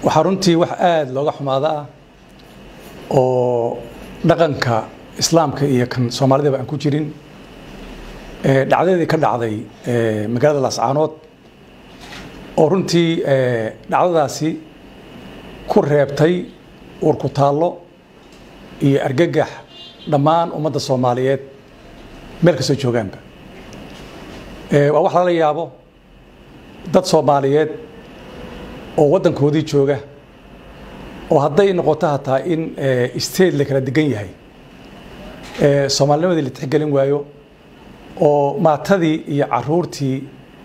waxaa runtii wax aada looga xumaada ah oo dhaqanka islaamka iyo kan soomaalidaba aan ku jirin dhacdadii ka dhacday magaalada laascaanood oo runtii dhacdadaasi ku reebtay urku taallo iyo argagax dhammaan ummadda soomaaliyeed meel kastoo joogaanba waa wax lala yaabo dad soomaaliyeed oo waddankoodii jooga oo hadday noqoto hataa in state la kala degan yahay soomaalinimadii la tixgelin waayo oo maatadii iyo caruurtii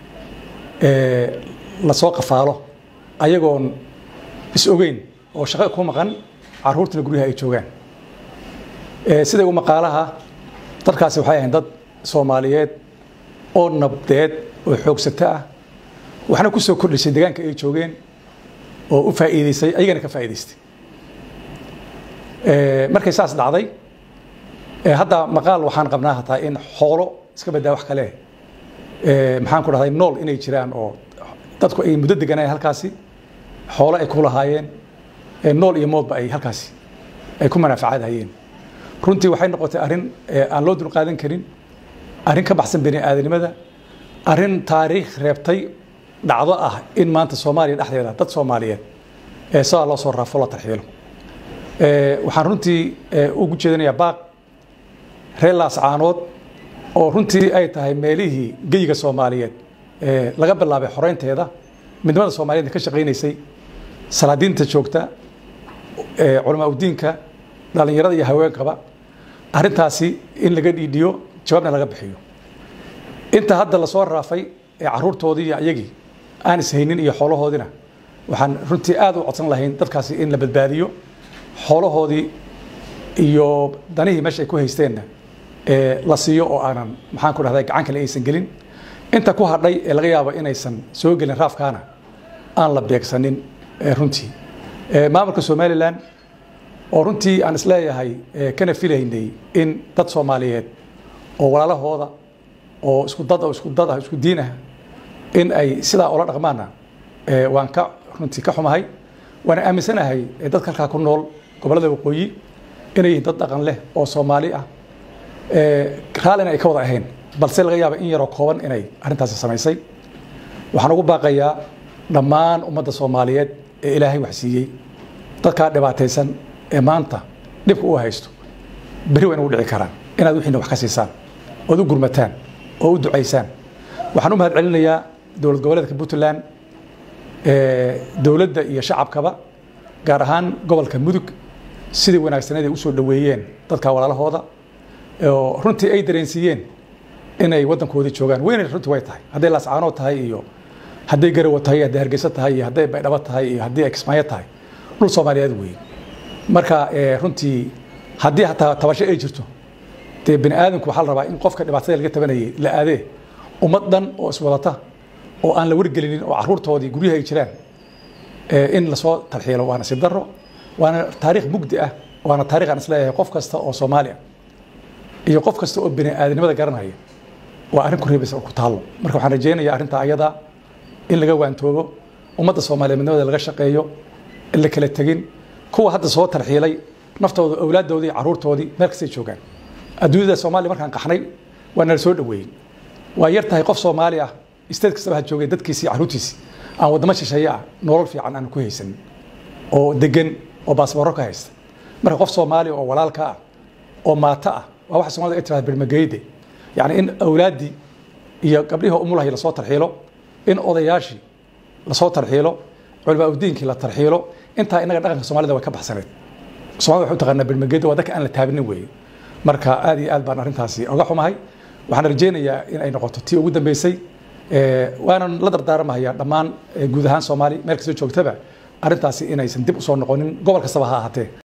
lasoo qafaalo ayagoon is ogeyn oo shaqo ku maqan caruurtina guryaha ay joogaan siday u maqaalaha dadkaasi waxay ahayn dad soomaaliyeed oo nabdeed oo xoogsato ah waxna ku soo kordhisay deegaanka ay joogeen oo u faa'iidaysay ayagana ka faa'iidaystay markay saas dhacday hadda maqaal waxaan qabnaa hataa in xoolo iska badaa wax kale maxaan ku dhahday nool inay jiraan oo dadku ay muddo deganayeen halkaasi xoolo ay ku lahaayeen nool iyo moodba ay halkaasi ay ku manaafacaadhayeen runtii waxay noqotay arrin aan loo dulqaadan karin arrin ka baxsan bini aadanimada arrin taariikh reebtay dhacdo ah in maanta soomaaliya dhexdeeda dad soomaaliyeed ee sidaa loo soo raafo la tarxiilo waxaan runtii ugu jeedinayaa baaq reer laascaanood oo runtii ay tahay meelihii geyiga soomaaliyeed laga bilaabay xoreynteeda midnimada soomaaliyeed ka shaqaynaysay salaadiinta joogta culamaa udiinka dhallinyarada iyo haweenkaba arrintaasi in laga dhiidhiyo jawaabna laga bixiyo inta hadda lasoo raafay ee caruurtoodii iyo iyagii aan ishaynin iyo xoolahoodina waxaan runtii aad u codsan lahayn dadkaasi in la badbaadiyo xoolahoodii iyo danihii meesha ay ku haysteenna la siiyo oo aanan maxaan ku dhahday gacan kale aysan gelin inta ku hadhay ee laga yaabo inaysan soo gelin raafkaana aan la beegsanin runtii maamulka somalilan oo runtii aan isleeyahay kana filaynay in dad soomaaliyeed oo walaalahooda oo isku dad oo isku dad ah isku diin ah in ay sidaa ula dhaqmaana waan ka runtii ka xumahay waana aaminsanahay dadka halkaa ku nool gobollada waqooyi inay yihiin dad dhaqan leh oo soomaali ah raallina ay ka wada ahayn balse laga yaaba in yaroo kooban inay arrintaasi samaysay waxaan ugu baaqayaa dhammaan ummadda soomaaliyeed ee ilaahay wax siiyey dadkaa dhibaataysan ee maanta dhibka u haysto berri waa inagu dhici karaan inaad wixiina wax ka siisaan ood u gurmataan oo u ducaysaan waxaan u mahad celinayaa dowlad goboleedka puntland dowladda iyo shacabkaba gaar ahaan gobolka mudug sidii wanaagsaneed ay usoo dhoweeyeen dadka walaalahooda oo runtii ay dareensiiyeen inay waddankoodii joogaan weynay runtii way tahay hadday laascaanood tahay iyo hadday garawa tahay hadday hargeysa tahay iyo hadday baydhabo tahay iyo haddii ay kismaayo tahay dhul soomaaliyeed weeye marka runtii haddii hataa tabasho ay jirto dee bini aadamku waxaa la rabaa in qofka dhibaatada laga tabanayay la aadee ummad dhan oo iswadata oo aan la wargelinin oo caruurtoodii guryaha ay jiraan in lasoo tarxiilo waa nasiib darro waana taariikh mugdi ah waana taarikh aan isleeyahay qof kasta oo soomaali ah iyo qof kasta oo bini aadanimada garanaya waa arrin ku reebaysa oo ku taallo marka waxaan rajaynayaa arrinta ayada in laga waantoobo ummadda soomaaliyeed midnimada laga shaqeeyo in la kala tegin kuwa hadda soo tarxiilay naftooda awlaaddoodii iyo caruurtoodii meel kastay joogaan adduunyada soomaaliya markaan qaxnay waa nala soo dhoweeyey waa yar tahay qof soomaali ah isteed kastaba ha joogay dadkiisii caruurtiisii aan waddamo shisheeye ah nolol fiican aan ku haysanin oo degan oo baasboorro ka haysta marka qof soomaali oo walaalka ah oo maato ah waa waxa somalida ay tirahda bermageyde yacni in awlaaddii iyo gabdhihii umulahay lasoo tarxiilo in odayaashii lasoo tarxiilo culamaa udiinkii la tarxiilo intaa inaga dhaqanka soomaalida way ka baxsaneed somalida waxay u taqaanaa bermageyde waa dadka aan la taabinin weeye marka aad iyo aad baan arrintaasi oga xumahay waxaan rajaynayaa in ay noqoto tii ugu dambeysay waanan la dardaaramahayaa dhammaan guud ahaan soomaali meel kastoo joogtaba arrintaasi inaysan dib usoo noqonin gobol kastaba ha ahaatee